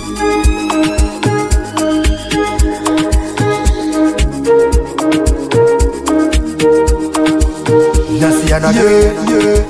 Nasiana Yeah, yeah.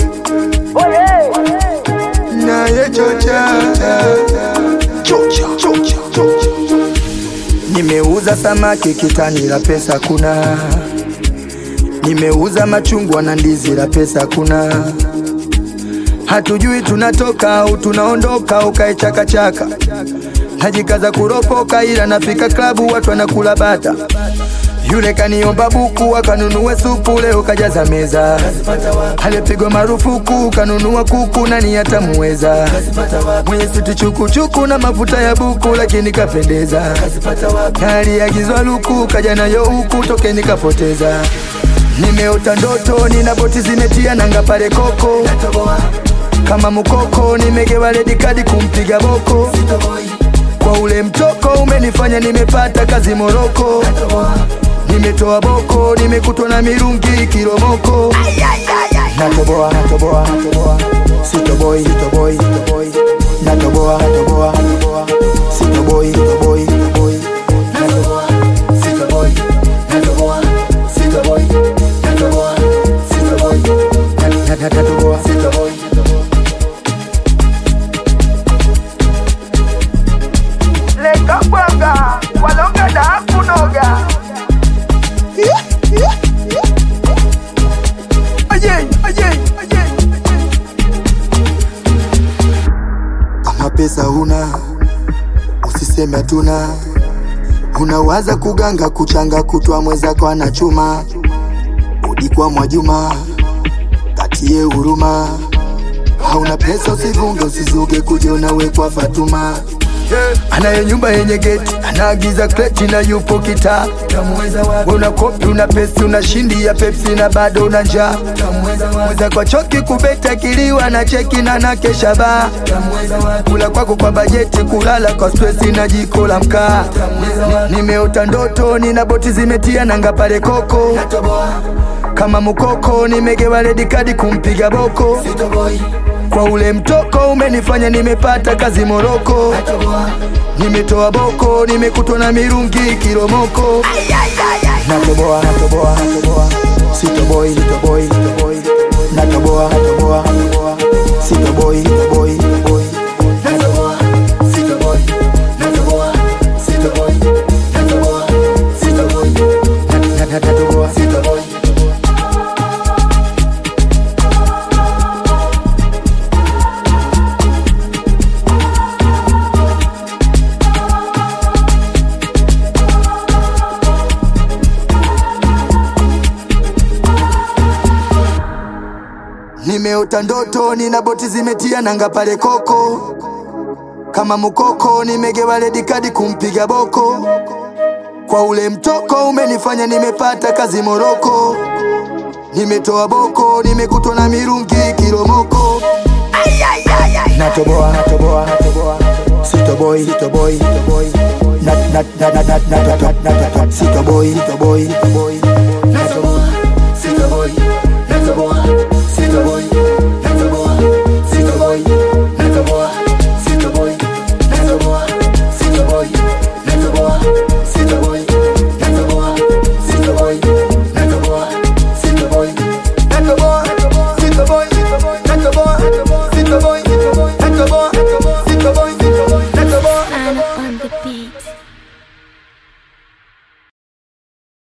Naye chocha chocha chocha chocha Nimeuza samaki kitani la pesa kuna Nimeuza machungwa na ndizi la pesa kuna Hatujui tunatoka au tunaondoka ukae chakachaka Najikaza kuropoka ila nafika klabu watu wanakula bata yule kaniomba buku akanunue supu leo kajaza meza alipigwa marufuku kanunua kuku nani atamuweza mwenye suti chukuchuku na mafuta ya buku lakini kapendeza na aliagizwa luku kaja nayo huku tokeni kapoteza nimeota ndoto nina boti zimetia nanga pale koko kama mukoko nimegewa redi kadi kumpiga boko kwa ule mtoko umenifanya nimepata kazi Moroko nimetoa boko nimekutwa na mirungi kilomoko natoboa natoboa natoboa sitoboi sitoboi sitoboi natoboa natoboa natoboa sitoboi sitoboi sitoboi natoboa sitoboi natoboa sitoboi natoboa sitoboi natoboa sitoboi leka bwanga walonga da kunoga Ajay, ajay, ajay. Kama pesa huna usiseme hatuna, unawaza kuganga kuchanga kutwa mwezako anachuma udi kwa Mwajuma katie huruma, hauna pesa usivunge usizuge kuja unawekwa Fatuma anaye nyumba yenye geti anaagiza kreti na yupo kitaa We una kopi una pesi una shindi ya pepsi na bado una njaa mweza kwa choki kubeta kiliwa na cheki na na kesha baa kula kwako kwa bajeti kulala kwa stresi na jiko la mkaa nimeota ndoto nina boti zimetia nanga pale koko kama mukoko nimegewa redi kadi kumpiga boko kwa ule mtoko umenifanya nimepata kazi Moroko nimetoa boko nimekutwa na mirungi kilomoko natoboa natoboa natoboa sitoboi sitoboi sitoboi natoboa natoboa natoboa sitoboi sitoboi sitoboi natoboa sitoboi natoboa sitoboi natoboa sitoboi natoboa sitoboi Nimeota ndoto nina boti zimetia nanga pale koko kama mukoko nimegewa redi kadi kumpiga boko kwa ule mtoko umenifanya nimepata kazi Moroko nimetoa boko nimekutwa na mirungi kilomoko natoboa natoboa natoboa sitoboi sitoboi sitoboi na na na na na na na na na sitoboi sitoboi sitoboi natoboa sitoboi natoboa